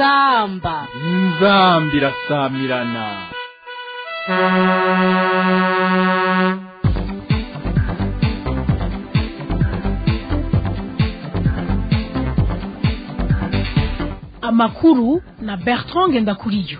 inzamba inzambi irasamirana amakuru na bertrand ngendakuriyo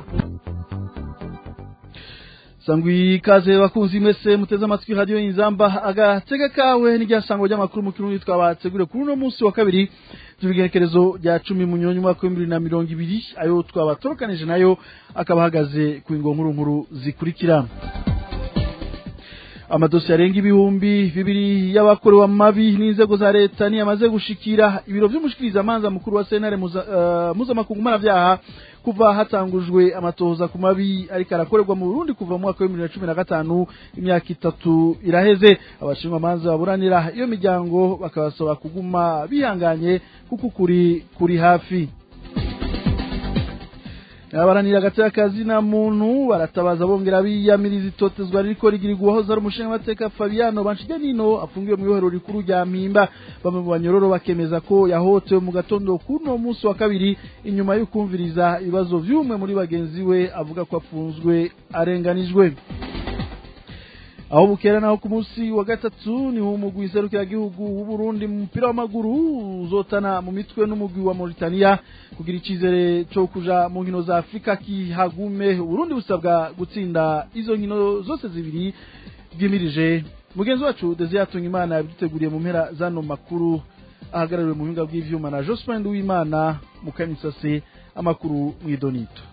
sangwi ikaze bakunzi mwese muteze amatwi radio inzamba agatega kawe n'iryasango ry'amakuru mu kirundi twabategure kuri uno munsi wa kabiri tubigerekerezo rya cumi mu nyonyi mwaka w'ibibiri na mirongo ibiri ayo twabatokanije nayo akaba ahagaze ku ingo nkuru nkuru zikurikira amadosiye arenga ibihumbi bibiri y'abakorewe amabi n'inzego za leta niyamaze gushikira ibiro vy'umushikirizamanza mukuru wa sentare mpuzamakungu mpanavyaha kuva hatangujwe amatohoza ku mabi ariko arakorerwa mu Burundi kuva mu mwaka wa 2015 imyaka itatu iraheze abashinwa manza baburanira iyo miryango bakabasaba kuguma bihanganye kuko kuri kuri hafi abaranira agateka kazi na muntu baratabaza bongera biyamiriza itotezwa ririko rigirirwa uwahoze ari umushingamateka Fabiano Banshiganino afungiwe mu ibohero rikuru rya Mpimba bamwe mu banyororo bakemeza ko yahotewe mu gatondo kuno munsi wa kabiri inyuma yo kumviriza ibibazo vy'umwe muri bagenzi we avuga ko afunzwe arenganijwe aho bukera naho ku munsi wa gatatu ni umugwi serukiragihugu w'uburundi mu mupira w'amaguru uzotana mu mitwe n'umugwi wa mauritania kugira icizere co kuja mu nkino za afurika kihagume uburundi busabwa gutsinda izo nkino zose zibiri bwimirije mugenzi wacu desi yatunga imana yabiduteguriye mu mpera zano makuru ahagarariwe mu buhinga bw'ivyuma na jospin w'imana mu kamisase amakuru mw'idonito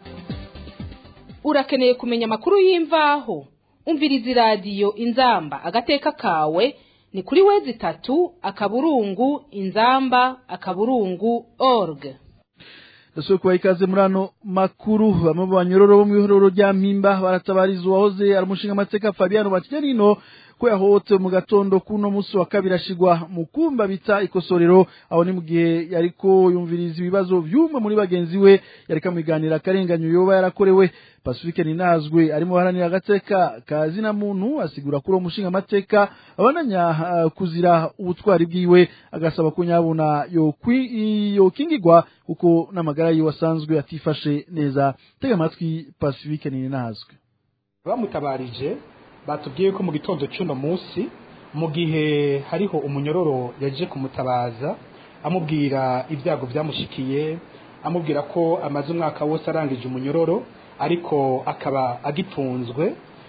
urakeneye kumenya amakuru y'imvaho umviriza iradiyo inzamba agateka kawe ni kuri wezi itatu akaburungu inzamba akaburungu org ndasubiye kubaha ikaze muri ano makuru bamwe mu banyororo bo mu ihororo rya mpimba baratabariza uwahoze ari umushingamateka fabiano bakijanino ko yahohotewe mu gatondo kuno munsi wa kabiri ashigwa mu kumba bita ikosorero aho ni mu gihe yariko yumviriza ibibazo vy'umwe muri bagenzi we yariko amwiganira akarenganyo yoba yarakorewe Pacifique Ninazwe arimo haranira agateka kazi na muntu asigura kuri umushinga amateka abananya uh, kuzira ubutwari bwiwe agasaba ko nyabuna yo kingigwa kuko n'amagara yiwe asanzwe atifashe neza tega amatwi Pacifique Ninazwe bamutabarije batubwiye ko mu gitondo cy'uno munsi mu gihe hariho umunyororo yaje kumutabaza amubwira ibyago byamushikiye amubwira ko amaze umwaka wose arangije umunyororo ariko akaba agitunzwe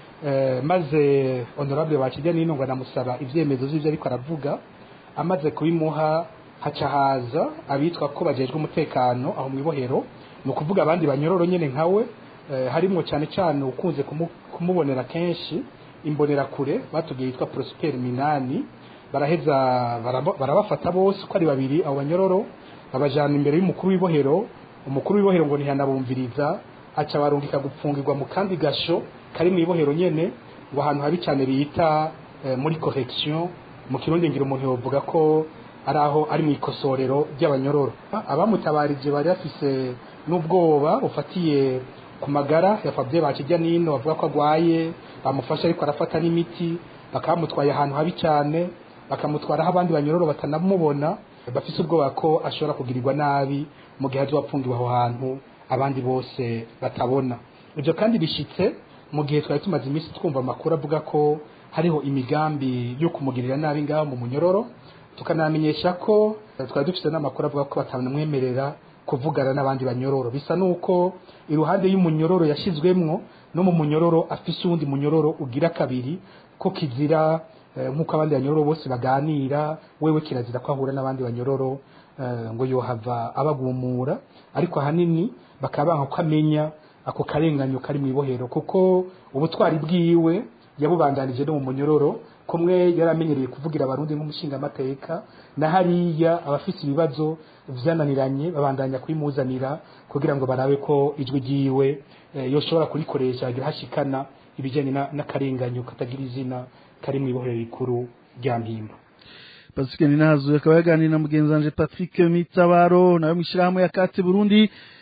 maze honorable bakijya n'ino ngo anamusaba ibyemezo by'ibyo ariko aravuga amaze kubimuha haca haza abitwa ko bagejwe umutekano aho mu ibohero ni ukuvuga abandi banyororo nyine nkawe harimo cyane cyane ukunze kumubonera kenshi imbonerakure batubwiye yitwa Prosper Minani baraheza barabafata bose uko ari babiri abo banyororo babajana imbere y'umukuru w'ibohero umukuru w'ibohero ngo ntihanabumviriza aca barungika gupfungirwa mu kandi gasho kari mu ibohero nyene ngo ahantu habi cyane bita muri correction mu kirundi ngira umuntu yovuga ko ari aho ari mu ikosorero ry'abanyororo abamutabarije bari bafise n'ubwoba bufatiye ku magara ya Fabien bakijya nino bavuga ko agwaye bamufasha ariko arafata n'imiti bakamutwaye ahantu habi cyane bakamutwara aho abandi banyororo batanamubona bafise ubwoba ko ashobora kugirirwa nabi mu gihe azopfungiwe aho hantu abandi bose batabona ibyo kandi bishitse mu gihe twari tumaze iminsi twumva amakuru avuga ko hariho imigambi yo kumugirira nabi ngaho mu munyororo tukanamenyesha ko twari dufite n'amakuru avuga ko batamwemerera kuvugana n'abandi banyororo bisa nuko iruhande y'umunyororo yashizwemwo no mu munyororo afise uwundi munyororo ugira kabiri ko kizira nk'uko abandi banyororo bose baganira wewe kirazira ko ahura n'abandi banyororo ngo yohava abagumura ariko ahanini bakaba banka ko amenya ako karenganyo kari mu ibohero kuko ubutwari bwiwe yabubandanije no mu munyororo kumwe yari amenyereye kuvugira abarundi nk'umushingamateka na hariya abafite ibibazo vyananiranye babandanya kubimuzanira kugira ngo barabe ko ijwi ryiwe yoshobora kurikoresha agira hashikana ibijyanye n'akarenganyo katagira izina kari mu ibohero rikuru rya mpimba Pacifique Ninazo akaba yaganira na mugenzi wanje Patrick Mitabaro nawe mwishirahamwe ya Kate Burundi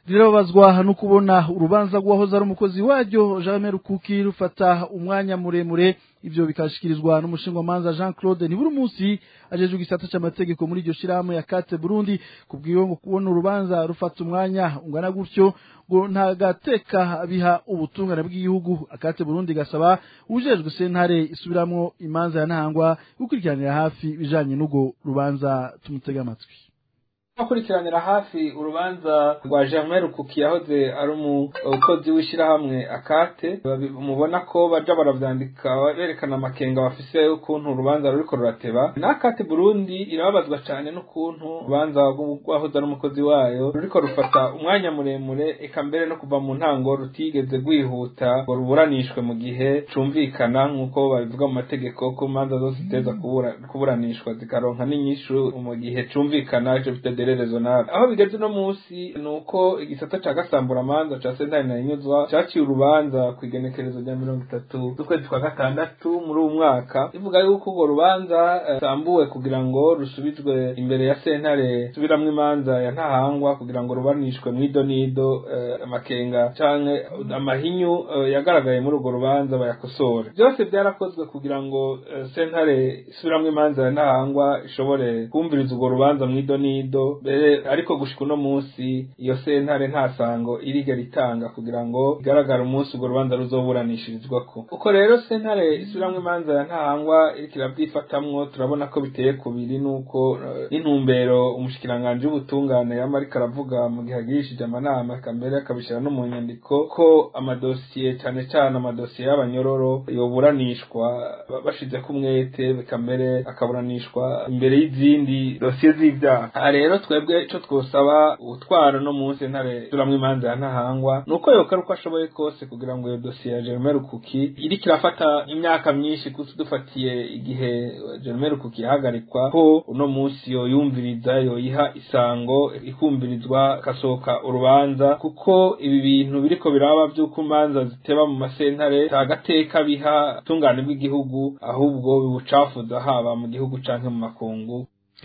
rirababazwa no kubona urubanza rw'uwahoze ari umukozi waryo Jean Rukuki rufata umwanya muremure ivyo bikashikirizwa n'umushingamanza Jean Claude ntiburi munsi ajeje igisata c'amategeko muri iryo shirahamwe ya Kate Burundi kubwiyo ngo kubona urubanza rufata umwanya ungana gutyo ngo nta gateka biha ubutungane bw'igihugu akate Burundi gasaba ujejwe sentare isubiramwo imanza ya ntangwa gukurikiranira hafi bijanye n'ugo rubanza tumutega amatwi akurikiranira hafi urubanza rwa Germain Rukuki yahoze ari umukozi w'ishirahamwe akate mubona ko baja baravyandika berekana amakenga bafise ukuntu urubanza ruriko rurateba n'akate Burundi irababazwa cane n'ukuntu urubanza rwahoze ari umukozi wayo ruriko rufata umwanya muremure eka mbere no kuva mu ntango rutigeze rwihuta ngo ruburanishwe mu gihe cumvikana nk'uko babivuga mu mategeko ko imanza zose ziteza kuburanishwa zikaronka n'inyishu mu gihe cumvikana ico bita raisonnable aho bigeze uno munsi ni uko igisata ca gasamburamanza ca sentare na inyuzwa caciye urubanza ku igenekerezo rya mirongo itatu z'ukwezi kwa gatandatu muri uwu mwaka ivuga yuko urwo rubanza rusambuwe kugira ngo rusubizwe imbere ya sentare subiramwo imanza ya ntahangwa kugira ngo rubanishwe mwido nido amakenga canke amahinyu yagaragaye muri urwo rubanza bayakosore byose byarakozwe kugira ngo sentare isubiramwo imanza ya ntahangwa ishobore kumviriza urwo rubanza mwido nido mbere ariko gushika uno munsi iyo sentare nta sango irigera itanga kugira ngo igaragare umunsi urwo rubanza ruzoburanishirizwako uko rero sentare isubiramwo imanza ya ntahangwa iriko iravyifatamwo turabona ko biteye kubiri n'uko n'intumbero umushikiranganji w'ubutungane yama ariko aravuga mu gihe agirishije amanama eka mbere akabishira no mu nyandiko ko amadosiye cane cane amadosiye y'abanyororo yoburanishwa bashizeko umwete eka mbere akaburanishwa imbere y'izindi dosiye z'ivyaha rero twebwe ico twosaba utwara no munsi ntare turamwe imanza ya ntahangwa nuko yokora uko ashoboye kose kugira ngo iyo dosiye ya Jerome Rukuki iriko irafata imyaka myinshi kuko dufatiye igihe Jerome Rukuki yahagarikwa ko uno munsi yoyumviriza yoyiha isango ikumvirizwa kasohoka urubanza kuko ibi bintu biriko biraba vy'uko imanza ziteba mu masentare ta gateka biha tungane bw'igihugu ahubwo bibucafuza haba mu gihugu canke mu makungu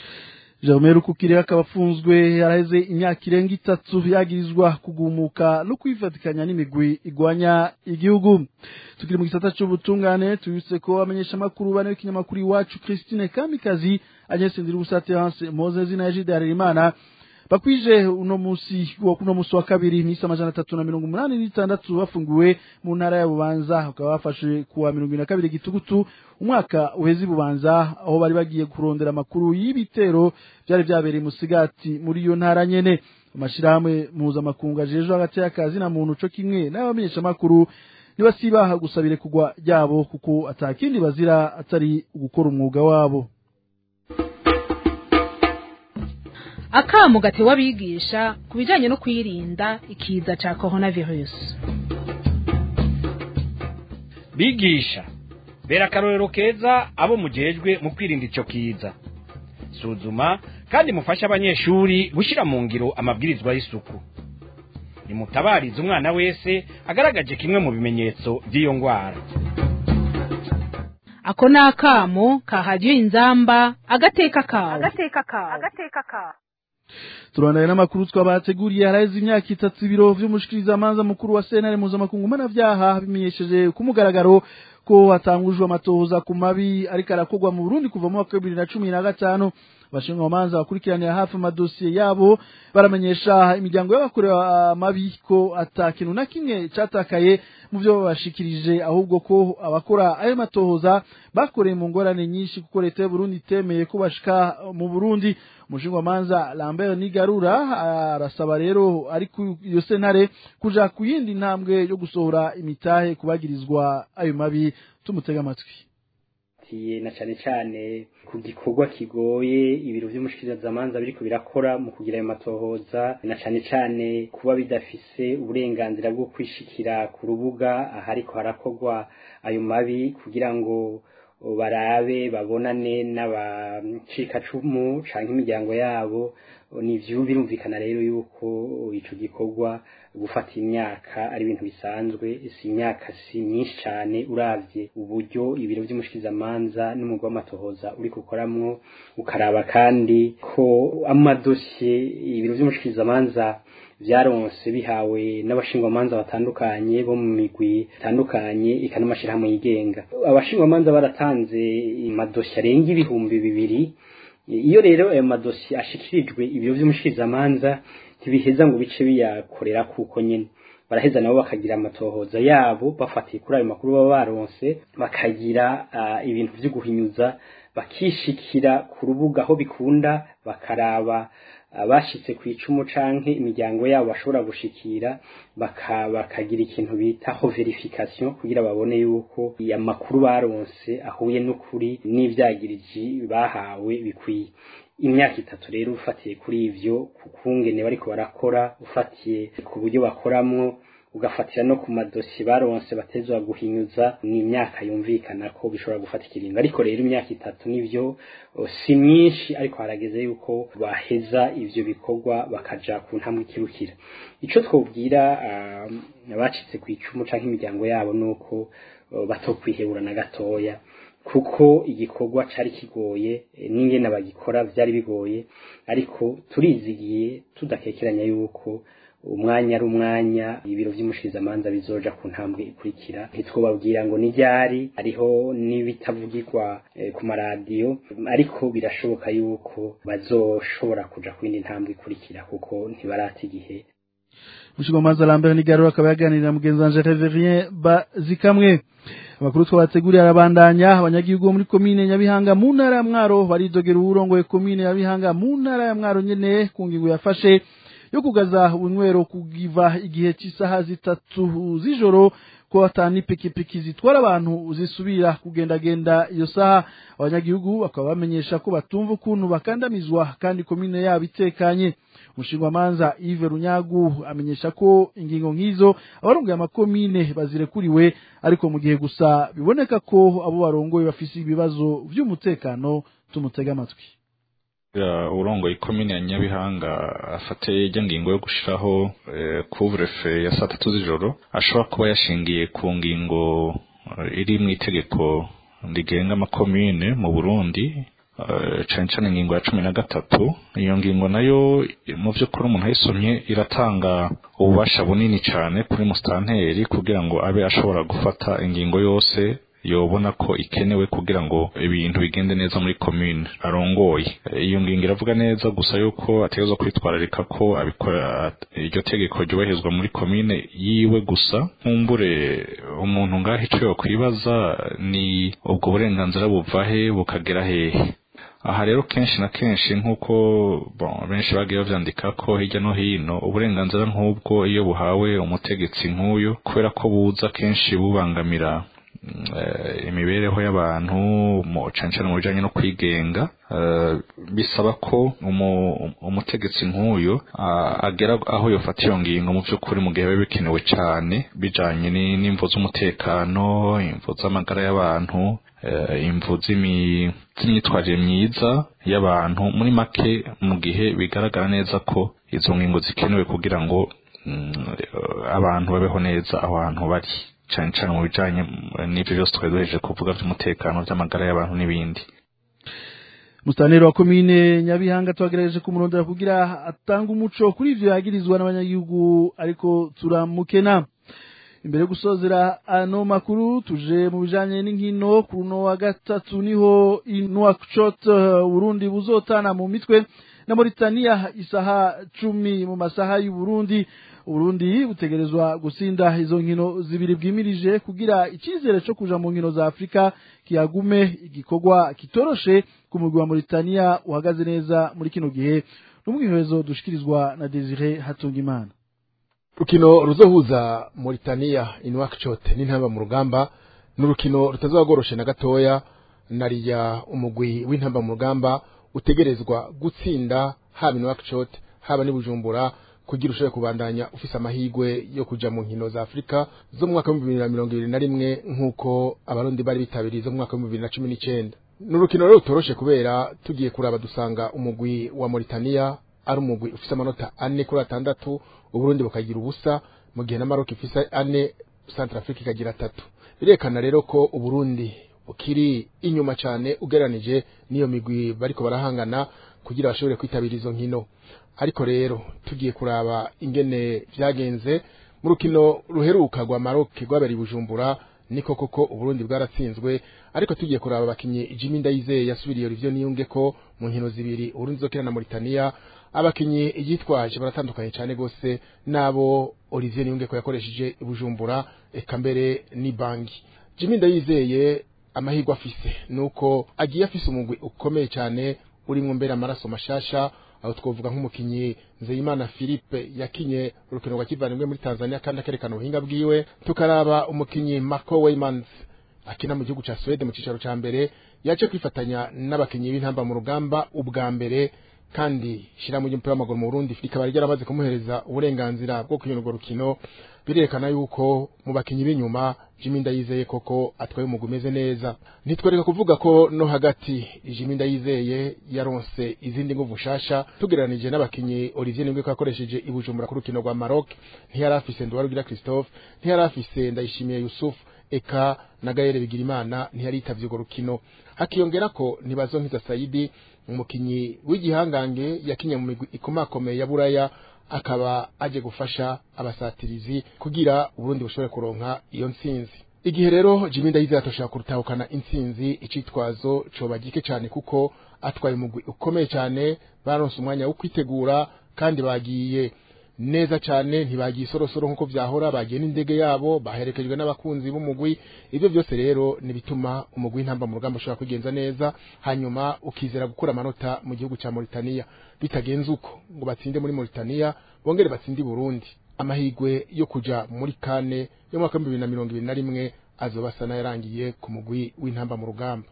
Jerome Rukukire akaba afunzwe yaraheze imyaka irenga itatu yagirizwa kugumuka no kwifatikanya n'imigwi igwanya igihugu tukiri mu gisata c'ubutungane tubitse ko amenyesha makuru bane w'ikinyamakuru iwacu Christine Kamikazi Agnes Ndirubusaterance Moses na Jide Harerimana bakwije uno musi wa kuno musi wa kabiri misa amajana atatu na mirongo umunani n'itandatu bafungiwe mu ntara ya Bubanza bakaba bafashe kuwa mirongo na kabiri gitugutu umwaka uheze Bubanza aho bari bagiye kurondera amakuru y'ibitero byari byabereye musigati muri iyo ntara nyene amashirahamwe mpuzamakungu ajejwe hagati y'akazi na muntu co kimwe n'abamenyesha amakuru ntibasibaha gusabire kugwa ryabo kuko atakindi bazira atari gukora umwuga wabo akamu gatewe abigisha ku bijyanye no kwirinda ikiza cya coronavirus bigisha bera akarorero keza abo mujejwe mu kwirinda icyo kiza suzuma kandi mufashe abanyeshuri gushyira mu ngiro amabwirizwa y'isuku nimutabarize umwana wese agaragaje kimwe mu bimenyetso by'iyo ndwara ako ni akamo kahadiyo inzamba agateka kawe turandanye n'amakuru twabateguriye haraheze imyaka itatu ibiro vy'umushikirizamanza mukuru wa sentare mpuzamakungu mpanavyaha bimenyesheje ku mugaragaro ko hatangujwe amatohoza ku mabi ariko arakorwa mu burundi kuva mu mwaka wa bibiri na cumi na gatanu abashinjwamanza bakurikiranira hafi amadosiye yabo baramenyesha imiryango y'abakorewe amabi ko ata kintu na kimwe catakaye mu vyo babashikirije ahubwo ko abakora ayo matohoza bakoreye mu ngorane nyinshi kuko leta y'uburundi itemeye ko bashika mu burundi umushinjwamanza lambert nigarura arasaba rero ari ku iyo sentare kuja ku yindi ntambwe yo gusohora imitahe kubagirizwa ayo mabi tumutega amatwi na cyane cyane ku gikorwa kigoye ibiro by'umushikirizamanza biriko birakora mu kugira ayo matohoza na cyane cyane kuba bidafise uburenganzira bwo kwishikira ku rubuga ahariko harakorwa ayo mabi kugira ngo barabe babonane n'abacikacumu canke imiryango yabo nivyo birumvikana rero yuko ico gikorwa gufata imyaka ari ibintu bisanzwe si imyaka si myinshi cyane uravye uburyo ibiro by'umushikirizamanza n'umugwa w'amatohoza uri gukoramwo ukaraba kandi ko amadosiye ibiro by'umushikirizamanza vyaronse bihawe n'abashingwamanza batandukanye bo mu migwi itandukanye eka n'amashirahamwe yigenga abashingwamanza baratanze amadosiye arenga ibihumbi bibiri iyo rero ayo madosiye ashikirijwe ibiro vy'umushikirizamanza ntibiheza ngo bice biyakorera kuko nyene baraheza nabo bakagira amatohoza yabo bafatiye kuri ayo makuru baba baronse bakagira uh, ibintu vyo guhinyuza bakishikira ku rubuga aho bikunda bakaraba abashitse ku icumu canke imiryango yabo bashobora gushikira bakagira ikintu bitaho verification kugira babone yuko amakuru baronse ahuye n'ukuri n'ivyagiriji bahawe bikwiye imyaka itatu rero ufatiye kuri ivyo ku kungene bariko barakora ufatiye ku buryo bakoramwo ugafatira no ku madosi baronse batezwa guhinyuza ni imyaka yumvikana ko bishobora gufata ikiringo ariko rero imyaka itatu nivyo si myinshi ariko harageze yuko baheza ivyo bikorwa bakaja ku ntambwe ikirukira ico twobwira abacitse ku icumu canke imiryango yabo nuko batokwihebura na gatoya kuko igikorwa cari kigoye n'ingene bagikora vyari bigoye ariko turizigiye tudakekeranya yuko umwanya ari umwanya ibiro vy'umushikizamanza bizoja ku ntambwe ikurikira ntitwobabwira ngo ni ryari hariho n'ibitavugirwa eh, ku maradiyo ariko birashoboka yuko bazoshobora kuja ku yindi ntambwe ikurikira kuko ntibarata igihe Mushigomanza Lambert Nigarura akaba yaganirira mugenzi wanje Reverien Bazikamwe amakuru twabateguriye arabandanya abanyagihugu bo muri komine Nyabihanga mu ntara ya Mwaro baridogera uburongoye komine Nyabihanga mu ntara ya Mwaro nyene ku ngingo yafashe yo kugaza ubunywero kugiva igihe cy'isaha zitatu z'ijoro ko atani pikipiki zitwara abantu zisubira kugendagenda iyo saha abanyagihugu bakaba bamenyesha ko batumva ukuntu bakandamizwa kandi komine yabo itekanye umushingwamanza Yves Runyagu amenyesha ko ingingo nk'izo abarongoye amakomine bazirekuriwe ariko mu gihe gusa biboneka ko abo barongoye bafise ibibazo vy'umutekano tumutega amatwi urongoye ikomine ya nyabihanga afate ijya ngingo yo gushiraho couvre-feu ya saa tatu z'ijoro ashobora kuba yashingiye ku ngingo iri mu itegeko rigenga amakomine mu burundi cane cane ingingo ya cumi na gatatu iyo ngingo nayo mu vy'ukuri umuntu ayisomye iratanga ububasha bunini cane kuri musitanteri kugira ngo abe ashobora gufata ingingo yose yobona ko ikenewe kugira ngo ibintu bigende neza muri commune arongoye iyo ngingo iravuga neza gusa yuko ategerezwa kwitwararika ko abikora iryo tegeko ryubahirizwa muri commune yiwe gusa nkumbure umuntu ngaho ico yokwibaza ni ubwo burenganzira buva he bukagera hehe aha rero kenshi na kenshi nk'uko benshi bagiye bavyandika ko hirya no hino uburenganzira nk'ubwo iyo buhawe umutegetsi nk'uyu kubera ko buza kenshi bubangamira imibereho y'abantu cane cane mu bijanye no kwigenga bisaba ko umutegetsi nk'uyu agera aho yofata iyo ngingo mu vy'ukuri mu gihe biba bikenewe cane bijanye n'imvo z'umutekano imvo z'amagara y'abantu imvu z'imyitwarire myiza y'abantu muri make mu gihe bigaragara neza ko izo ngingo zikenewe kugira ngo abantu babeho neza aho hantu bari cyane cyane mu bijanye n'ivyo byose twari duhejeje kuvuga vy'umutekano vy'amagara y'abantu n'ibindi Mustaneri wa komine Nyabihanga twagerageje kumurondera kugira atanga umuco kuri ivyo yagirizwa n'abanyagihugu ariko turamukena imbere yo gusozera ano makuru tuje mu bijanye n'inkino ku runo wa gatatu niho Nouakchott Burundi buzotana mu mitwe na Mauritania isaha cumi mu masaha y'u Burundi Uburundi butegerezwa gusinda izo nkino zibiri bwimirije kugira icyizere cyo kuja mu nkino za Afrika kiyagume igikorwa kitoroshe ku mugwi wa Mauritania uhagaze neza muri kino gihe n'umwiherezo dushikirizwa na Desire Hatungimana Rukino ruzohuza Mauritania Nouakchott n'intamba mu rugamba n'urukino rutazagoroshe na gatoya nariya umugwi w'intamba mu rugamba utegerezwa gutsinda haba Nouakchott haba n'Ibujumbura kugira ushobore kubandanya ufise amahigwe yo kuja mu nkino za Afrika zo mu mwaka wa 2021 nkuko abarundi bari bitabiriye zo mu mwaka wa 2019 n'urukino rero utoroshe kubera tugiye kuraba dusanga umugwi wa Mauritania ari umugwi ufise amanota ane kuri atandatu uburundi bukagira ubusa mu gihe na Maroc ifise ane Centrafrique ikagira atatu birekana rero ko uburundi kiri inyuma cyane ugeranije n'iyo migwi bariko barahangana kugira bashobore kwitabira izo nkino ariko rero tugiye kuraba ingene vyagenze mu rukino ruheruka rwa Maroc rwabereye i Bujumbura niko koko Uburundi bwaratsinzwe ariko tugiye kuraba abakinyi Jimmy Ndayizeye yasubiriye Olivier Niyunge ko mu nkino zibiri Uburundi zokina na Mauritania abakinyi yitwaje baratandukanye cyane gose nabo Olivier Niyunge ko yakoresheje i Bujumbura eka mbere ni bangi Jimmy Ndayizeye amahirwe afise nuko agiye afise umugwi ukomeye cyane urimwo mbere amaraso mashasha aho twovuga nk'umukinyi Nzeyimana Philippe yakinye urukino rwa kivandimwe muri Tanzania kandi akerekana ubuhinga bwiwe tukaraba umukinyi Marco Weymans akina mu gihugu ca Sweden mu cicaro ca mbere yaje kwifatanya n'abakinyi b'intamba mu rugamba ubwa mbere kandi shiramu ry'umupira w'amaguru mu Burundi rikaba ryaramaze kumuhereza uburenganzira bwo kuyona urwo rukino birerekana yuko mu bakinyi b'inyuma Jimmy Ndayizeye koko atwaye umugwi umeze neza nitwereka kuvuga ko no hagati Jimmy Ndayizeye yaronse izindi nguvu shasha tugereranije n'abakinyi Olivier Ningwe ko yakoresheje i Bujumbura ku rukino rwa Maroc ntiyari afise Ndwarugira Christophe ntiyari afise Ndayishimiye Yusuf eka na Gaël Bigirimana ntiyari yitavye urwo rukino hakiyongera ko ntibazonkiza Saidi umukinyi w'igihangange yakinye mu migwi ikomakomeye ya Buraya akaba aje gufasha abasatirizi kugira Uburundi bushobore kuronka iyo ntsinzi igihe rero Jimmy Ndayizeye atoshaka kurutahukana intsinzi icitwazo coba gike cyane kuko atwaye umugwi ukomeye cyane baronse umwanya wo kwitegura kandi bagiye neza cyane ntibagiye isorosoro nk'uko vyahora bagiye n'indege yabo baherekejwe n'abakunzi b'umugwi ivyo byose rero nibituma umugwi w'intamba mu rugamba ushobora kwigenza neza hanyuma ukizera gukura amanota mu gihugu ca Mauritania bitagenze uko ngo batsinde muri Mauritania bongere batsinde i Burundi amahigwe yo kuja muri kane yo mwaka w'ibihumbi bibiri na mirongo ibiri na rimwe azoba asa n'ayarangiye ku mugwi w'intamba mu rugamba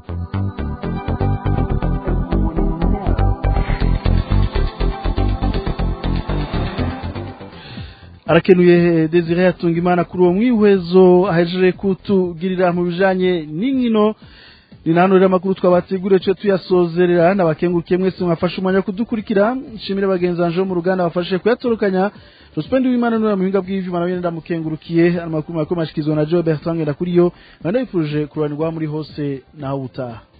arakenuye Desire yatunga imana kuri uwo mwihwezo ahejeje kutugirira mu bijanye n'inkino ni nano rero amakuru twabateguriye cyo tuyasozerera nabakengurukiye mwese mwafashe umwanya wo kudukurikira nshimire bagenzi banje bo mu ruganda bafashe kuyatorokanya Ruspendi w'Imana nura muhinga bw'ivyuma nawe ndamukengurukiye amakuru makuru mashikizwa na Joe Bertrand ndakuriyo ndabifurije kuranirwa muri hose naho utaha